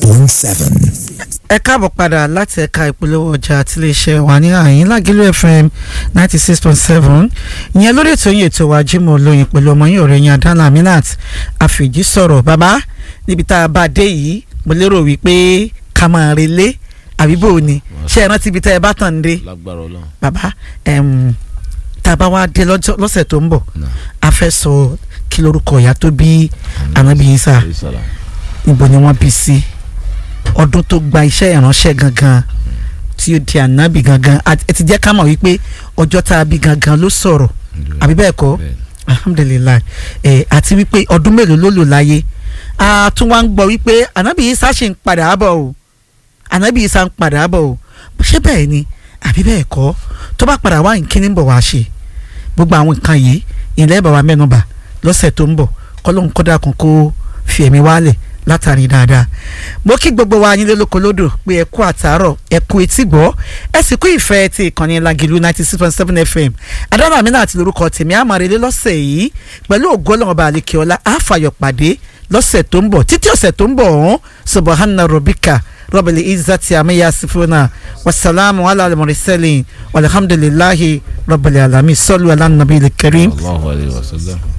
point seven. ẹ káàbọ̀ padà láti ẹ̀ka ìpolówó ọjà tiléeṣẹ́ wa ní àyín lágìlú fm ninety six point seven ìyẹn lórí ètò yìí ètò wa Jímọ̀ Olóyin pẹ̀lú ọmọ yín ọ̀rẹ́ yín Adana Aminat àfìjí sọ̀rọ̀ bàbá níbi tá a bá dé yìí mo lérò wípé ká máa relé àbí bò ní ṣé ẹ rántí ibi tá ẹ bá tàn dé lágbára Ọlọ́run bàbá ẹm, tá a bá wá dé lọ́jọ́- lọ́sẹ̀ tó ń bọ̀ náà a fẹ́ sọ kí lorúkọ ìyá tó bí Ànábì Ìsá ìsàlà níbo ni wọ́n bí sí ọdún tó gba iṣẹ́ ìránṣẹ́ gangan tí ó di ànábì gangan àti- ẹ ti jẹ́ ká mọ̀ wípé ọjọ́ tá a bí gangan ló sọ̀rọ̀ àbí bẹ́ẹ̀ kọ́ alhamdulilayi ẹ àti wípé ọdún mélòó ló lò láyé a tún wá ń gbọ́ wípé ànábì Ìsá ṣì ń padà bọ̀ o ànábì Ìsá ń padà bọ̀ o ṣé bẹ́ẹ̀ ni àbí bẹ́ẹ̀ kọ́ tó bá padà wá nkíní ń bọ̀ wá ṣe gbogbo àwọn nǹkan yìí ìlẹ́ bàbá mẹ́nuba lọ́sẹ̀ tó ń bọ̀ kọ́lọ́hún kọ́dà kan kó fi ẹ̀mí wálẹ̀ látàrí dáadáa mo kí gbogbo wa yín lólóko lódò pé ẹ kú àtàárọ̀ ẹ kú etí gbọ́ ẹ sì kú ìfẹ́ ti ìkànnì Lágìlú ninety six point seven fm Adana Aminat àti lórúkọ tèmi àmàrèlé lọ́sẹ̀ yìí pẹ̀lú ògo Ọlọ́run ọba àlekèọlá àfàyọ̀ pàdé lọ́sẹ̀ tó ń bọ̀ títí ọ̀sẹ̀ tó ń bọ̀ ọ̀hún subahana robika rọ́bìlì izati amiya sifuna wasalaamu ala al-mursalin walhamdulillahi rabbil alamin sallu ala nabiyil karim Allahu alayhi wa sallam.